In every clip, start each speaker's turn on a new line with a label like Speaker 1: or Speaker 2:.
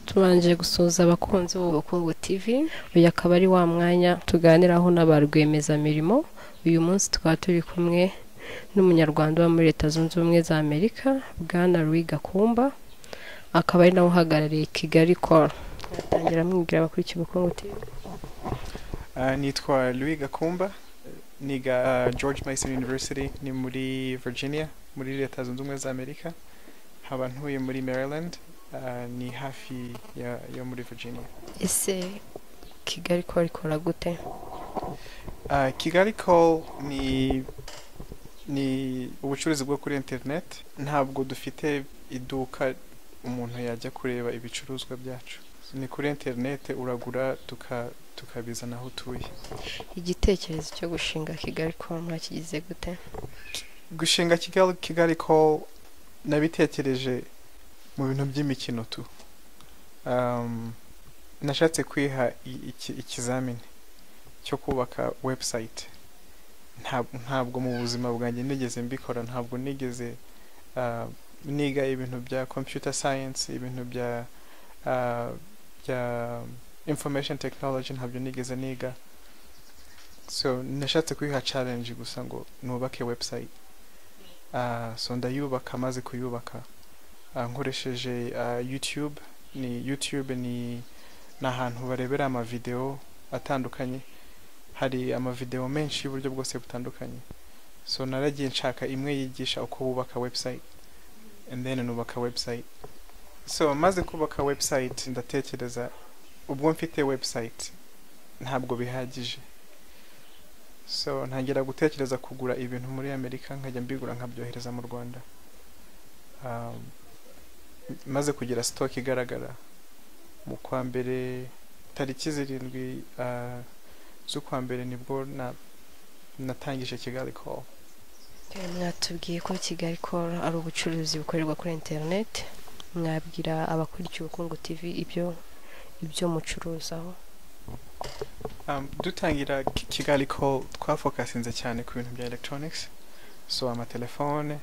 Speaker 1: tubanje gusuhuza abakunzi b'ubukungu TV uyu akaba ari wa mwanya tuganiraho n'aba rwiyemezamirimo uyu munsi tukaba turi kumwe n'umunyarwanda uba muri leta zunze ubumwe za amerika bwana Louis gakumba akaba ari nawe uhagarariye kigali koru atangira amwibwira abakurikiye ubukungu TV
Speaker 2: nitwa Louis gakumba niga george mason university ni muri virginia muri leta zunze ubumwe za amerika nkaba ntuye muri maryland uh, ni hafi ya, yo muri virginia
Speaker 1: ese kigali koru ikora gute
Speaker 2: uh, kigali call ni ni ubucuruzi bwo kuri internet ntabwo dufite iduka umuntu yajya kureba ibicuruzwa byacu ni kuri internet uragura tuka- tukabizana aho utuye
Speaker 1: igitekerezo cyo gushinga kigali koru mwakigize gute
Speaker 2: gushinga kigali kigali call nabitekereje mu bintu by'imikino tu Um, nashatse kwiha i- iki- ikizamini cyo kubaka website Nta- ntabwo mu buzima bwanjye nigeze mbikora ntabwo nigeze uh, niga ibintu bya computer science ibintu bya uh, bya information technology ntabyo nigeze niga so nashatse kwiha challenge gusa ngo nubake website Ah, so ndayubaka maze kuyubaka Ah, nkoresheje ah, youtube ni youtube ni ni ahantu barebera amavideo atandukanye hari amavideo menshi y'uburyo bwose butandukanye so naragiye nshaka imwe yigisha uko bubaka website and then nubaka website so maze kubaka website ndatekereza ubwo mfite website ntabwo bihagije so ntangira gutekereza kugura ibintu muri amerika nkajya mbigura nkabyohereza mu rwanda Um, maze kugira stock igaragara mu kwa mbere tariki zirindwi uh, z'ukwa mbere nibwo na, natangije kigali call
Speaker 1: Eh, mwatubwiye ko kigali koru ari ubucuruzi bukorerwa kuri interineti mwabwira abakurikiye ubukungu TV ibyo ibyo mucuruzaho
Speaker 2: um, dutangira Ki- kigali call twafokasinze cyane ku bintu bya electronics so amatelefone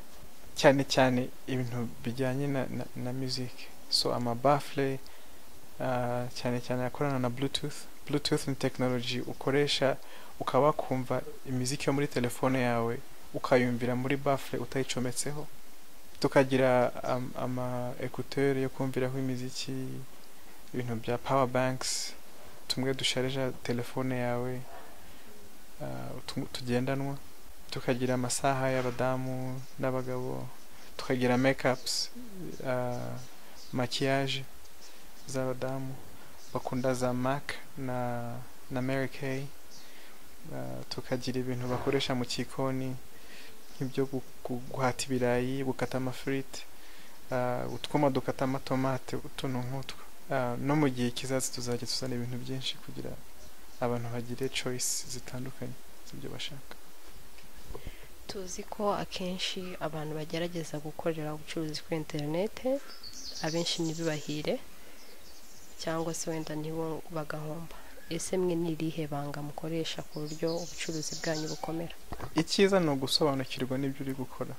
Speaker 2: cyane cyane ibintu bijyanye na, na, na music so amabafle uh, cyane cyane akorana na bluetooth bluetooth ni technology ukoresha ukaba wakumva imiziki yo muri telefone yawe ukayumvira muri bafle utayicometseho tukagira um, ama ekuteri yo kumviraho imiziki ibintu bya power banks tumwe dusharija telefone yawe uh, tu- tugendanwa tukagira amasaha y'abadamu n'abagabo tukagira makeups uh, makiyaje z'abadamu bakunda za mac na na mary kay uh, tukagira ibintu bakoresha mu gikoni nk'ibyo gu- gu- guhata ibirayi gukata amafiriti uh, utwuma dukata amatomate utuntu nk'utwo Ah, no mu gihe kizaza tuzajya tuzana ibintu byinshi kugira abantu bagire choice zitandukanye z'ibyo bashaka
Speaker 1: tuzi ko akenshi abantu bagerageza gukorera ubucuruzi kuri interineti abenshi ntibibahire cyangwa se wenda nibo bagahomba ese mwe ni irihe banga mukoresha ku buryo ubucuruzi bwanyu bukomera
Speaker 2: icyiza ni ugusobanukirwa n'ibyo uri gukora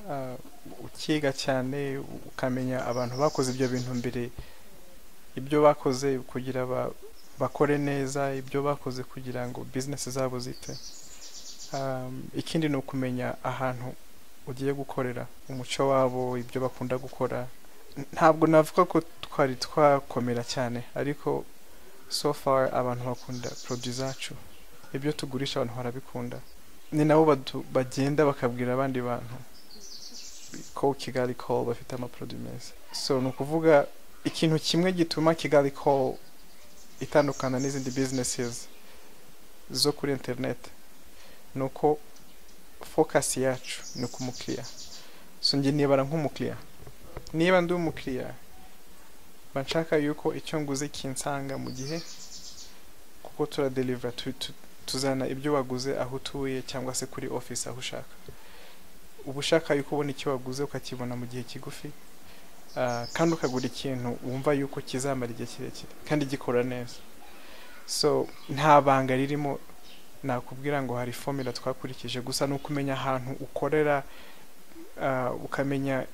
Speaker 2: Ah, ukiga cyane u- ukamenya abantu bakoze ibyo bintu mbere ibyo bakoze kugira ba- bakore neza ibyo bakoze kugira ngo bizinesi zabo zite Um, ikindi ni ukumenya ahantu ugiye gukorera umuco wabo ibyo bakunda gukora N- ntabwo navuga ko twari twakomera cyane ariko so far abantu bakunda produit zacu ibyo tugurisha abantu barabikunda ni nabo badu- bagenda bakabwira abandi bantu ko kigali call bafite amaproduwi meza so ni ukuvuga ikintu kimwe gituma kigali call itandukana n'izindi businesses zo kuri internet ni uko focus yacu ni ku mukiriya so njye nibara nk'umukiriya niba ndi umukiriya mba nshaka yuko icyo nguze kinsanga mu gihe kuko turadeliva tu- tu- tuzana ibyo waguze aho utuye cyangwa se kuri office aho ushaka uba ushaka yuko ubona icyo waguze ukakibona mu gihe kigufi ah, kandi ukagura ikintu wumva yuko kizamara igihe kirekire kandi gikora neza so nta banga ririmo nakubwira ngo hari formula twakurikije gusa ni ukumenya ahantu ukorera ah, ukamenya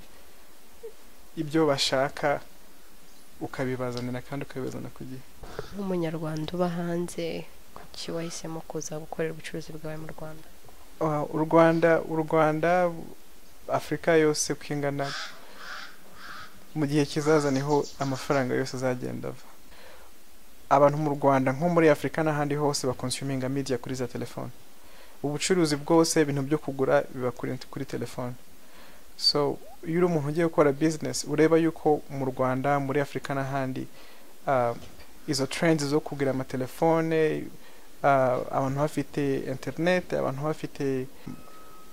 Speaker 2: ibyo bashaka ukabibazanira kandi ukabibazana ku gihe
Speaker 1: nk'umunyarwanda uba hanze kuki wahisemo kuza gukorera ubucuruzi bwawe mu rwanda
Speaker 2: Ah, u rwanda u rwanda afurika yose uko ingana mu gihe kizaza niho amafaranga yose azagenda ava abantu mu rwanda nko muri afurika n'ahandi hose bakonsuminga media kuri za telefone ubucuruzi bwose ibintu byo kugura biba kuri, kuri telefone so iyo uri umuntu ugiye gukora business ureba yuko mu rwanda muri afurika n'ahandi ah, izo trends zo kugura amatelefone ah, abantu bafite internet abantu bafite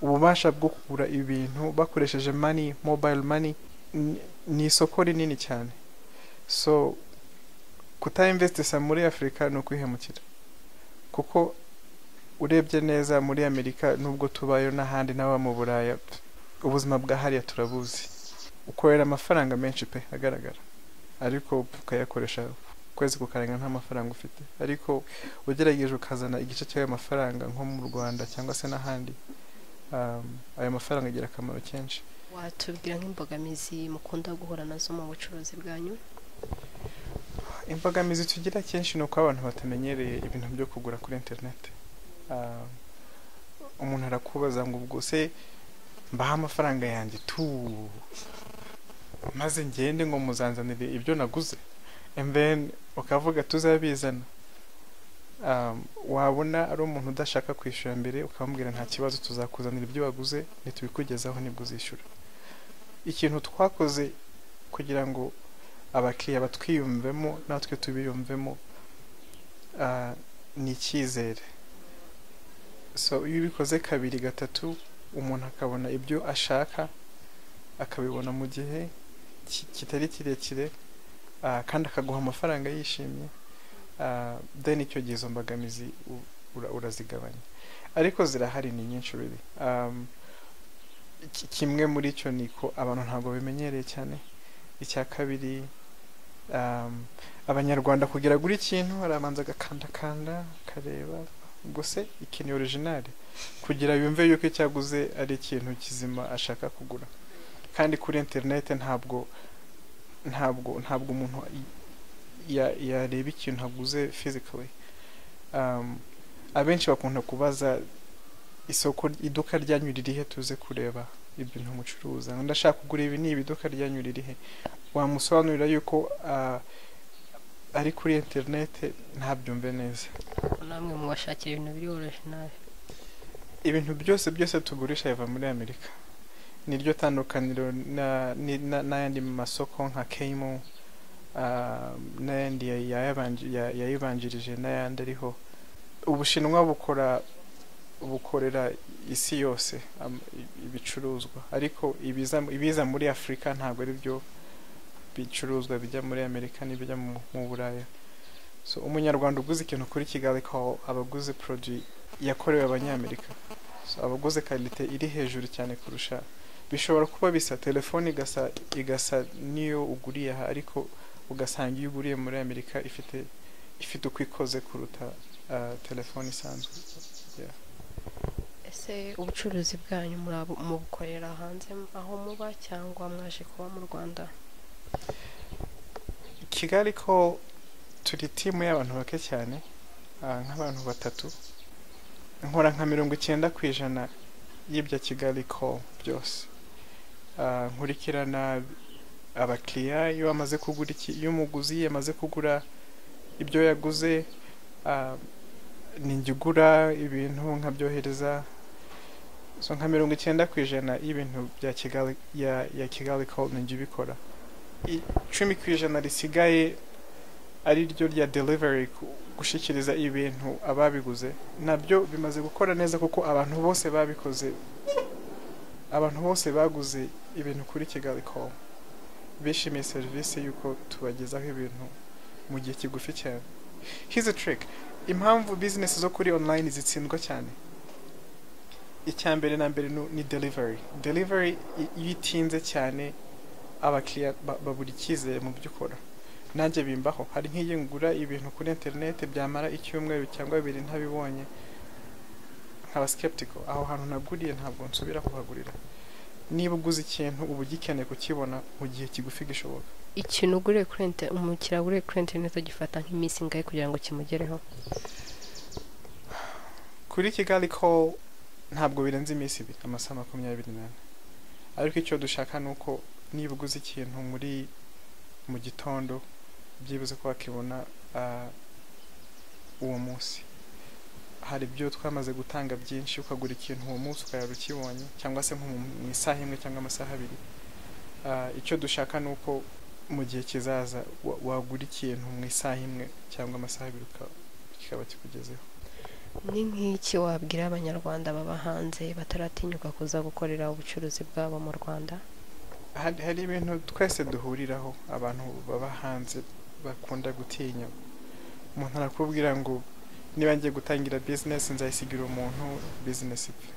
Speaker 2: ububasha bwo kugura ibintu bakoresheje money mobile money ni- ni isoko rinini cyane so kutayinvestisa muri afurika ni ukwihemukira kuko urebye neza muri amerika nubwo tubayo n'ahandi n'aba mu buraya ubuzima bwa hariya turabuzi ukorera amafaranga menshi pe agaragara ariko ukayakoresha ukwezi kukarenga nta mafaranga ufite ariko ugerageje ukazana igice cy'ayo mafaranga nko mu rwanda cyangwa se n'ahandi um, ayo mafaranga agira akamaro kenshi
Speaker 1: watubwira nk'imbogamizi mukunda guhura nazo mu bucuruzi bwanyu
Speaker 2: imbogamizi tugira kenshi ni uko abantu batamenyereye ibintu byo kugura kuri interineti Ah, umuntu arakubaza ngo ubwo se mbaha amafaranga yanjye tu maze ngende ngo muzanzanire ibyo naguze and then ukavuga tuzabizana Um, wabona ari umuntu udashaka kwishyura mbere ukamubwira nta kibazo tuzakuzanira ibyo waguze ntitubikugezaho nibwo uzishyura ikintu twakoze kugira ngo abakiriya batwiyumvemo natwe tubiyumvemo ah, ni icyizere so iyo ubikoze kabiri gatatu umuntu akabona ibyo ashaka akabibona mu gihe ki- kitari kirekire ah, kandi akaguha amafaranga yishimye ah, then icyo gihe izo mbogamizi u- ura- urazigabanya ariko zirahari ni nyinshi really. Um, ki- kimwe muri cyo ni ko abantu ntabwo bimenyereye cyane icya kabiri um, abanyarwanda kugira gura ikintu arabanza agakandakanda akareba ubwo se iki ni orijinali kugira yumve yuko icyo aguze ari ikintu kizima ashaka kugura kandi kuri interinete ntabwo ntabwo ntabwo umuntu y- ya- yareba ikintu aguze physically um, abenshi bakunda kubaza isoko iduka ryanyu ririhe tuze kureba ibintu mucuruza ndashaka kugura ibi ni ibiduka ryanyu ririhe wamusobanurira yuko ah, ari kuri interinete ntabyumve neza
Speaker 1: namwe mu bashakira ibintu biri orijinali
Speaker 2: ibintu byose byose tugurisha biva muri amerika niryo tandukaniro na- ni- na- n'ayandi masoko nka kemo ah, n'ayandi ya- yayabanji- ya- yayibanjirije n'ayandi ariho ubushinwa bukora bukorera isi yose am- i- ibicuruzwa ariko ibiza ibiza muri afurika ntabwo ari byo bicuruzwa bijya muri amerika n'ibijya mu mu buraya so umunyarwanda uguze ikintu kuri kigali call aba aguze produit yakorewe abanyamerika so abaguze karite iri hejuru cyane kurusha bishobora kuba bisa telefone igasa igasa n'iyo uguriye aha ariko ugasanga iyo uguriye muri amerika ifite ifite uko ikoze kuruta ah, telefone isanzwe
Speaker 1: ese ubucuruzi bwanyu murabu- mubukorera hanze aho muba cyangwa mwaje kuba mu rwanda
Speaker 2: kigali ko turi timu y'abantu bake cyane ah, nk'abantu batatu nkora nka mirongo icyenda ku ijana y'ibya kigali ko byose Ah, nkurikirana abakiriya iyo bamaze kugura iki iyo umuguzi yamaze kugura ibyo yaguze ah, ni njye ugura ibintu nkabyohereza so nka mirongo icyenda ku ijana y'ibintu bya kigali ya, ya kigali ko ni njye ubikora icumi ku ijana risigaye ari ryo rya delivery ku- gushyikiriza ibintu ababiguze nabyo bimaze gukora neza kuko abantu bose babikoze abantu bose baguze ibintu kuri kigali com bishimiye serivisi y'uko tubagezaho ibintu mu gihe kigufi cyane here's a trick impamvu business zo kuri online zitsindwa cyane icya mbere na mbere nu- ni delivery delivery i- iyo itinze cyane abakiriya ba- babura icyizere mu byo ukora nanjye bimbaho hari nk'iyo ngura ibintu kuri interineti byamara icyumweru cyangwa bibiri ntabibonye nkaba skeptical aho hantu naguriye ntabwo nsubira kuhagurira niba uguze ikintu uba ugikeneye kukibona mu gihe kigufi gishoboka
Speaker 1: ikintu uguriye kuri inter- umukiriya uguriye kuri interineti gifata nk'iminsi ingahe kugira ngo kimugereho
Speaker 2: kuri kigali ko ntabwo birenze iminsi ibiri amasaha makumyabiri n'ane ariko icyo dushaka ni uko niba uguze ikintu muri mu gitondo byibuze ko wakibona ah, uwo munsi hari ibyo twamaze gutanga byinshi ukagura ikintu uwo munsi ukayara ukibonye cyangwa se nko mu- mu isaha imwe cyangwa amasaha abiri Ah, icyo dushaka ni uko mu gihe kizaza wa- wagura ikintu mu isaha imwe cyangwa amasaha abiri uka- kikaba kikugezeho
Speaker 1: ni nk'iki wabwira abanyarwanda baba hanze bataratinyuka kuza gukorera ubucuruzi bwabo mu rwanda
Speaker 2: hari hari ibintu twese duhuriraho abantu baba hanze bakunda gutinya umuntu arakubwira ngo niba ngiye gutangira bizinesi nzayisigira umuntu bizinesi ipfe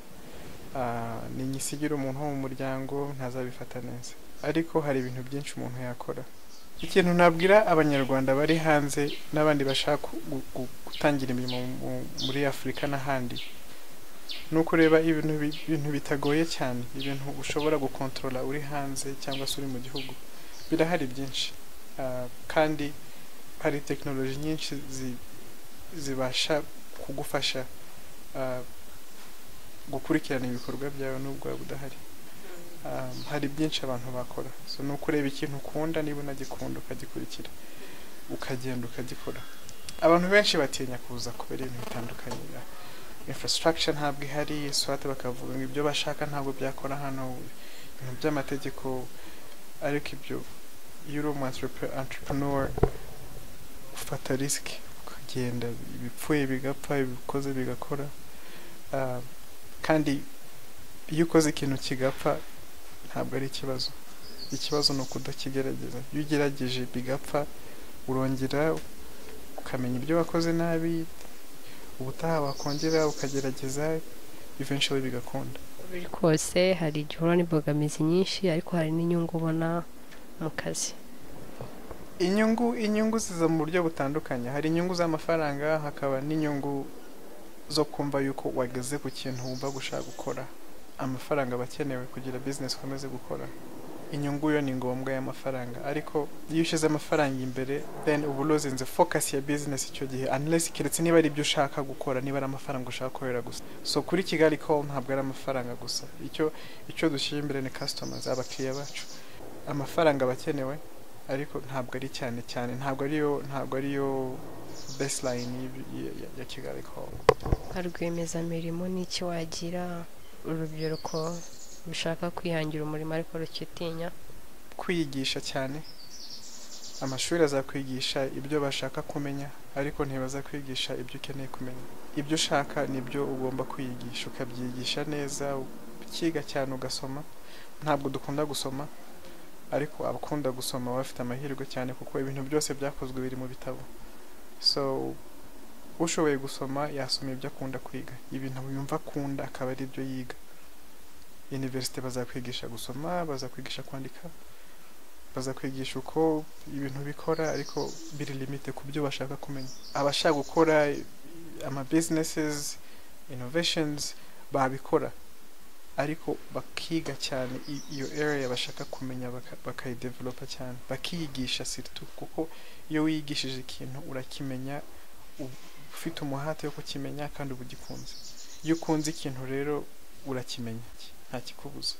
Speaker 2: Ah, ninyisigira umuntu wo mu muryango ntazabifata neza ariko hari ibintu byinshi umuntu yakora ikintu nabwira abanyarwanda bari hanze n'abandi bashaka gu- gu- gutangira imirimo mu- muri afurika n'ahandi ni ukureba ibintu bi- ibintu bitagoye cyane ibintu ushobora gukontorora uri hanze cyangwa se uri mu gihugu birahari byinshi Ah, kandi hari tekinoloji nyinshi zi- zibasha kugufasha ah, gukurikirana ibikorwa byawe n'ubwo waba udahari Ah, hari byinshi abantu bakora so ni ukureba ikintu ukunda niba unagikunda ukagikurikira ukagenda ukagikora abantu benshi batinya kuza kubera ibintu bitandukanye infrastructure ntabwo ihari swate bakavuga ngo ibyo bashaka ntabwo byakora hano ibintu by'amategeko ariko ibyo iyo uri umu entrepre- entrepreneur ufata risiki ukagenda ibipfuye bigapfa ibikoze bigakora Ah, kandi iyo ukoze ikintu kigapfa ntabwo ari ikibazo ikibazo ni ukudakigerageza iyo ugerageje bigapfa urongera ukamenya ibyo wakoze nabi ubutaha wakongera ukagerageza eventually bigakunda
Speaker 1: biri kose hari igihe uhura n'imbogamizi nyinshi ariko hari n'inyungu ubona mu kazi
Speaker 2: inyungu inyungu ziza mu buryo butandukanye hari inyungu z'amafaranga hakaba n'inyungu zo kumva yuko wageze ku kintu wumva gushaka gukora amafaranga aba akenewe kugira business ukomeze gukora inyungu yo ni ngombwa y'amafaranga ariko iyo ushyize amafaranga imbere then uba ulozinze focus ya business icyo gihe unless keretse niba ari ibyo ushaka gukora niba ari amafaranga ushaka gukorera gusa so kuri kigali call ntabwo ari amafaranga gusa icyo icyo dushyira imbere ni customers abakiriya bacu amafaranga aba akenewe ariko ntabwo ari cyane cyane ntabwo ariyo ntabwo ariyo baseline y'ib- ya- ya- ya kigali call
Speaker 1: ba rwiyemezamirimo n'iki wagira urubyiruko rushaka kwihangira umurimo ariko rukitinya
Speaker 2: kwigisha cyane amashuri azakwigisha ibyo bashaka kumenya ariko ntibazakwigisha ibyo ukeneye kumenya ibyo ushaka nibyo ugomba kwiyigisha ukabyigisha neza ukiga cyane ugasoma ntabwo dukunda gusoma ariko abakunda gusoma baba bafite amahirwe cyane kuko ibintu byose byakozwe biri mu bitabo so ushoboye gusoma yasoma ibyo akunda kwiga ibintu yumva akunda akaba ari byo yiga universite bazakwigisha gusoma bazakwigisha kwandika bazakwigisha uko ibintu bikora ariko biri limite ku byo bashaka kumenya abashaka gukora ama businesses innovations babikora ariko bakiga cyane i- iyo area bashaka kumenya baka- bakayidevelopa cyane bakiyigisha siritu kuko iyo wiyigishije ikintu urakimenya u- ufite umuhate wo kukimenya kandi uba ugikunze iyo ukunze ikintu rero urakimenya nta kikubuza